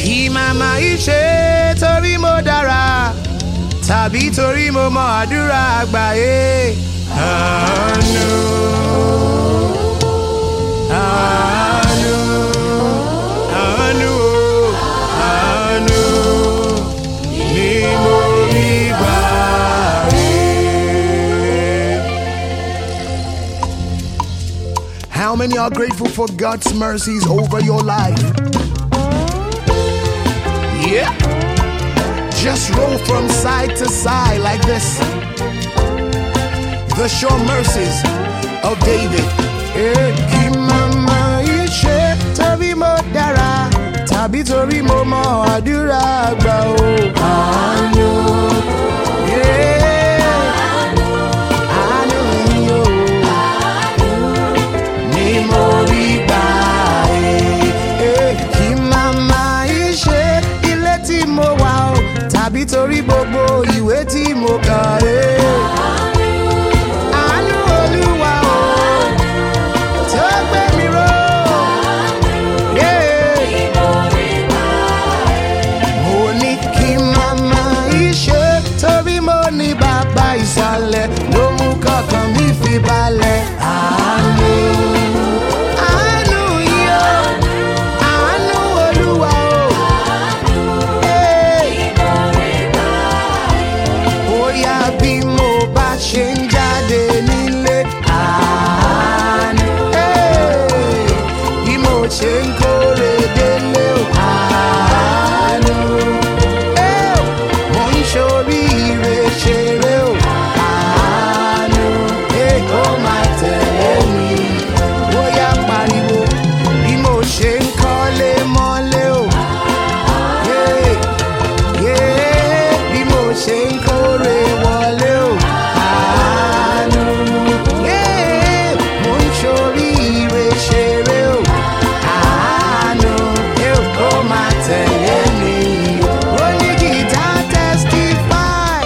kí màmá yìí ṣe torí mo dára tàbí torí mo mọ àdúrà àgbáyé. àánú àánú àánú àánú ni mo rí gbà rí. How many are grateful for God's mercies over your life? Yeah. Just roll from side to side like this. The sure mercies of David. Eh, kí màmá yìí ṣe torí mo dára tàbí torí mo mọ àdúrà àgbà o. àánú. Yeah. Àánú yìí o. Ni mo rí gbà ẹ́. Eh, kí màmá yìí ṣe ilé tí mo wà o tàbí torí gbogbo ìwé tí mo kà ẹ́. Àánú Olúwa o tó gbé mi ró. Yeah. Mo ní kí màmá ìṣe torí mo ní bàbá ìsàlẹ̀ ló mú kọ̀ọ̀kan mi fi balẹ̀. Àánú. Àánú yìí o. Àánú Olúwa o. Hey. Bóyá bí mo bá ṣe ń jáde nílé. Àánú. Hey. Bí mo ṣe ń kórè délé o. Àánú. Hey. Mo ń ṣoríire ṣeré o. Àánú. Hey, kó máa tẹ̀lé mi. Bóyá pariwo bí mo ṣe ń kọ́lé mọ́lé o. Yeah yeah, bí mo ṣe ń kórè wọlé o. Àánú. Yeah, mo ń ṣoríire ṣeré o. Àánú. Ẹ ò kó máa tẹ̀lé mi. Ó ní gìtá testify.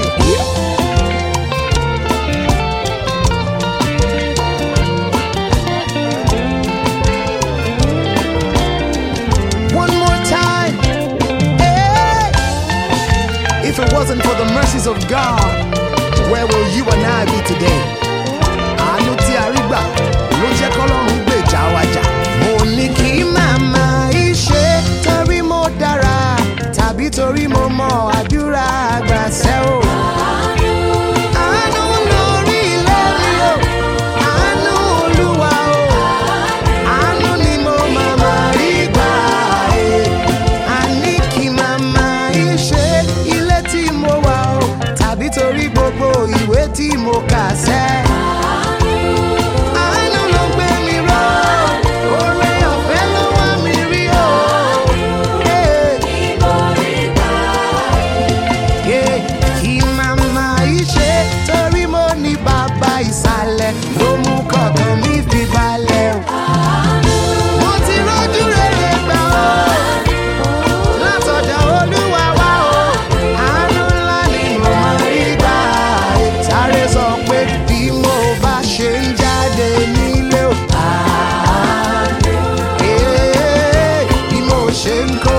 One more time. Hey! If it wasn't for the mercies of God, where will you and I be today? Àánú tí a rí gbà ló jẹ́ kọ́lọ́run gbèjà wa jà. mo ní kí màmá ìṣe torí mo dára tàbí torí mo mọ àdúrà àgbà ṣẹ́ o. Àánú lórí ilé mi o, àánú Olúwa o, àánú ni mo màmá rí gbà ẹ́. Àní kí màmá ìṣe ilé tí mo wà o, tàbí torí gbogbo ìwé tí mo kà sẹ́. Àánú ló gbé mi ró, oore ọ̀fẹ́ ló wá mi rí o. Yeah. Yeah, kí màmá yìí ṣe torí mo ní bàbá ìsàlẹ̀ ló mú kọ̀ọ̀kan mi fi balẹ̀ o. Mo ti rójú rere gbà o, látọ̀dọ̀ Olúwa wá o. Àánú ńlá ni mo máa rí gbà. Sáré sọ pé bí mo bá ṣe ń jáde nílé o. Àánú. Yeah, bí mo ṣe ń kó